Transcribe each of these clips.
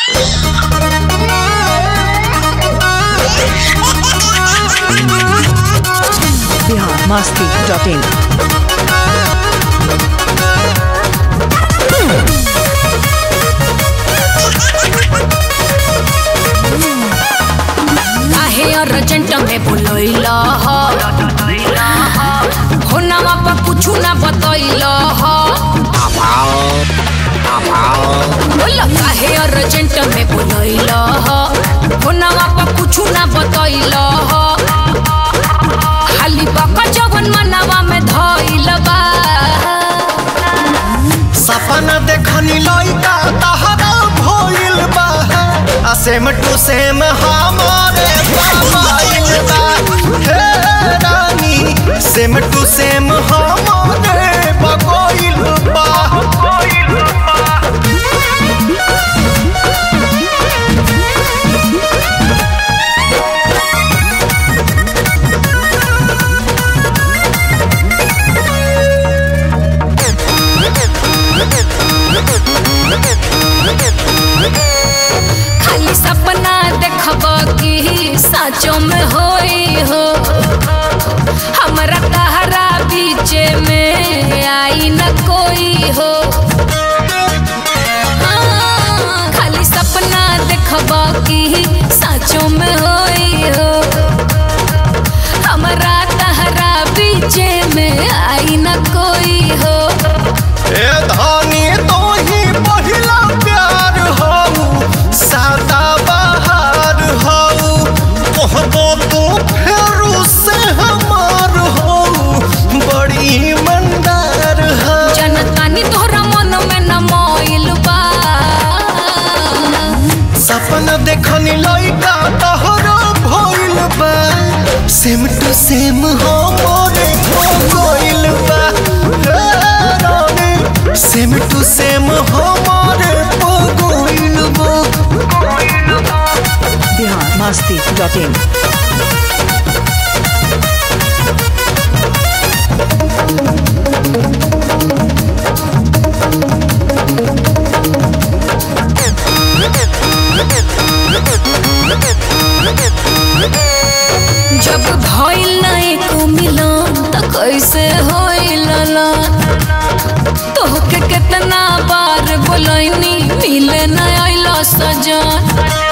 Bihar Masti dot in काहे urgent में बुलैल होनावा पर कुछु ना बतैल बोल काहे अर्जेंट में बुलैल होनावा पर कुछु ना बतैल खाली बका जवन मनवा में धैल बा सपना देखनी लइका तहरा भइल बा आ सेम टू सेम हमारे मोबाइल बा हे रानी सेम टू सेम हमारे बगोइल बा खाली सपना देखब कि साँचो में होई हो हमरा तहरा बीचे में आई न कोई हो हाँ, खाली सपना देखब कि साँचो में होई हो हमरा तहरा बीचे में आई न कोई हो ए धानी तो ही पहिला प्यार हऊ सादा बहार हऊ कहबो तू फेरू से हमार हऊ बड़ी मंदार हऊ जनतानी तोहरा मन में न मोइल बा सपना देखनी लइका तहरा भइल बा सेम टू सेम हो मोरे हो गइल बा हे रानी सेम टू सेम हो मोरे हो गइल बा बिहार मस्ती डॉट इन जब भइल ना एको मिलन त कैसे होइल ना तोहके कितना बार बोलैनी मिले न आइल सजन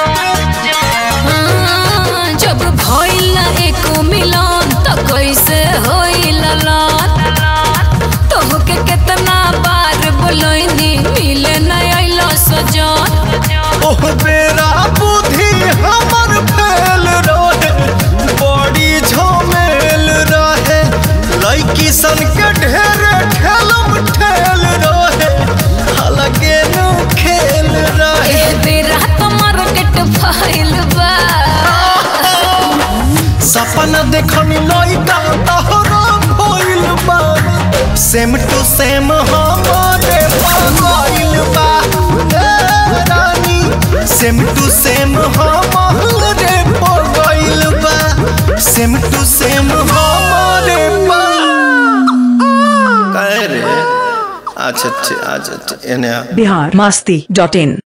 हाँ, जब भइल ना एको मिलन त कैसे होइल ना तोहके कितना बार बोलैनी मिले न आइल सजन ओह बेरा बुद्धि हमर फेल रहे बड़ी झमेल रहे लड़की सन के ढेर ठेलम ठेल रहे अलगे नु खेल रहे एह बेरा तो मार्केट फैल बा सपना देखनी लइका तहरा भइल बा सेम टू सेम हमारे पागल बा ए रानी सेम टू सेम हमारे पागल बा सेम टू सेम हमारे पा कहे रे अच्छा अच्छा अच्छा एने आ बिहार मस्ती डॉट इन